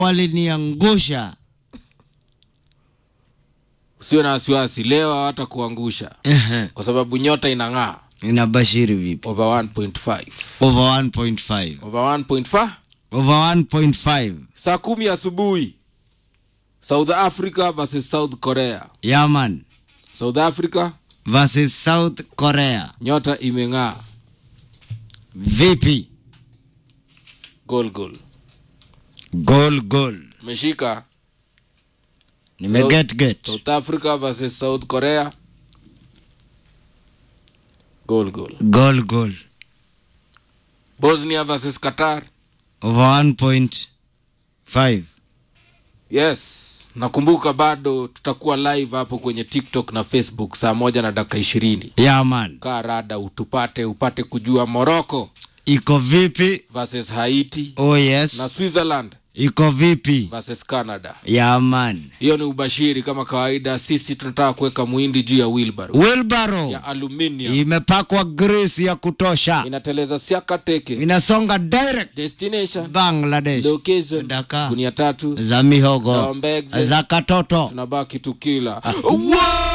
waliniangusha. Usiwe na wasiwasi, leo hawatakuangusha Ehe, kwa sababu nyota inang'aa inabashiri vipi? over 1.5 Over 1.5. over 1.5 Over 1.5. saa kumi asubuhi South Africa versus South Korea. Yeah man. South Africa Versus South Korea. nyota imeng'aa, Vipi? goal goal. Goal goal. Umeshika Nime get get. South Africa versus South Korea, goal goal. Goal goal. Bosnia versus Qatar, Over 1.5. yes. Nakumbuka bado tutakuwa live hapo kwenye TikTok na Facebook saa moja na dakika ishirini. Yeah man. Kaa rada utupate upate kujua Morocco Iko vipi? versus Haiti Oh yes. na Switzerland Iko vipi? versus Canada. Yeah man. Hiyo ni ubashiri kama kawaida. Sisi tunataka kuweka muhindi juu ya wheelbarrow Wheelbarrow ya aluminium, imepakwa grease ya kutosha. inateleza siaka teke. Inasonga direct Destination Bangladesh. location Daka. gunia tatu Za mihogo. Za mbegze. Za katoto. tunabaki tukila